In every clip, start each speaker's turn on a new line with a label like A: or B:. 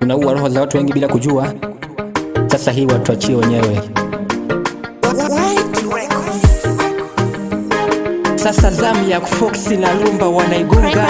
A: tunaua roho za watu wengi bila kujua. Sasa hii watuachie wenyewe. Sasa zamu ya Fox na Lumba wanaigunga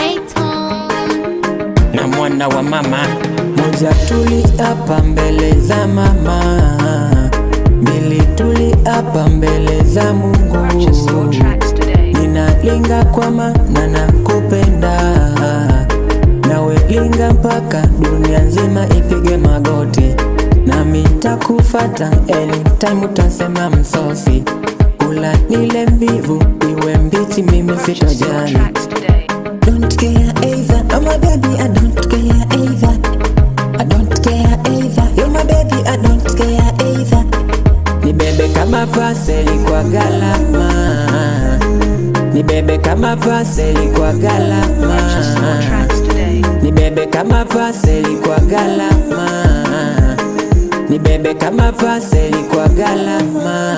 A: na mwana wa mama moja, tuli hapa mbele za mama, mbili tuli hapa mbele za Mungu. Ninalinga kwa maana nakupenda, nawe linga mpaka dunia nzima ipige magoti, nami takufata anytime utasema msosi, ula nile mbivu iwe mbichi, mimi sitojali. Don't care either, oh my baby, I don't care either. I don't care either, you're my baby, I don't care either. Nibebe kama paseli kwa galama, nibebe kama paseli kwa galama, nibebe kama paseli kwa galama, nibebe kama paseli kwa galama.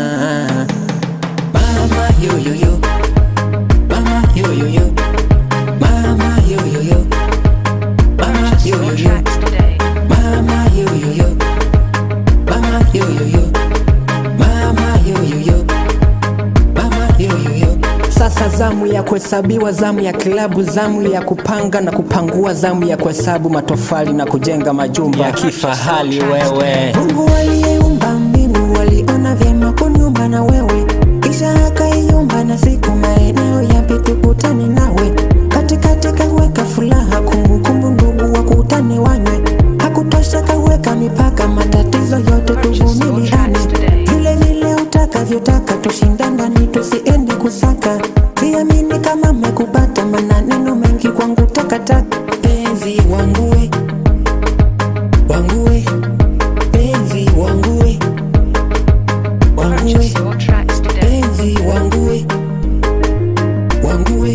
A: Mama yo yo yo, mama yo yo yo, mama yo yo yo, mama yo yo yo, mama yo yo yo, mama yo yo yo, mama yo yo yo, mama yo yo yo. Sasa zamu ya kuhesabiwa, zamu ya kilabu, zamu ya kupanga na kupangua, zamu ya kuhesabu matofali na kujenga majumba ya kifahari. Wewe Mungu aliyeumba mbingu waliona vyema kuniumba na wewe, kisha akaiumba na siku maeneo yapi tukutane nawe, katikati kaweka furaha, kumbukumbu ndugu wakutane wanywe, hakutosha kaweka mipaka, matatizo yote tuvumiliane, vile vile utakavyotaka tushindandani, tusiende kusaka, siamini kama mekupata, maneno mengi kwangu takataka, penzi wangu we wangu we penzi wangu we wangu we penzi wangu we wangu we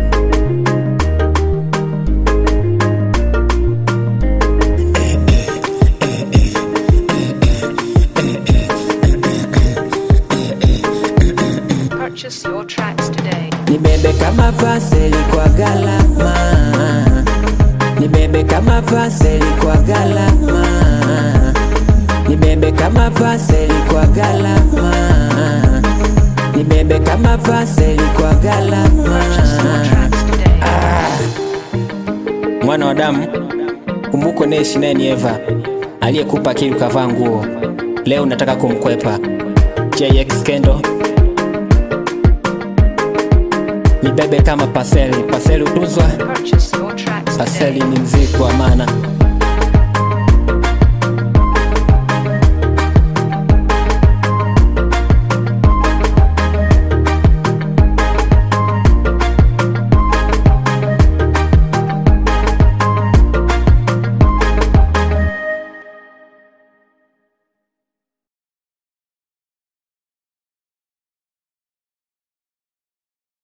B: Purchase your tracks today.
A: Nibebe kama paseli kwa galama, nibebe kama paseli kwa galama, nibebe kama paseli kwa galama, nibebe kama paseli kwa galama. Mwana wa damu, kumbuko naishi naye ni Eva aliyekupa akili ukavaa nguo, leo nataka kumkwepa. JX Kendo nibebe kama paseli, paseli utuzwa,
B: Purchase your tracks today.
A: paseli ni mzigo wa maana.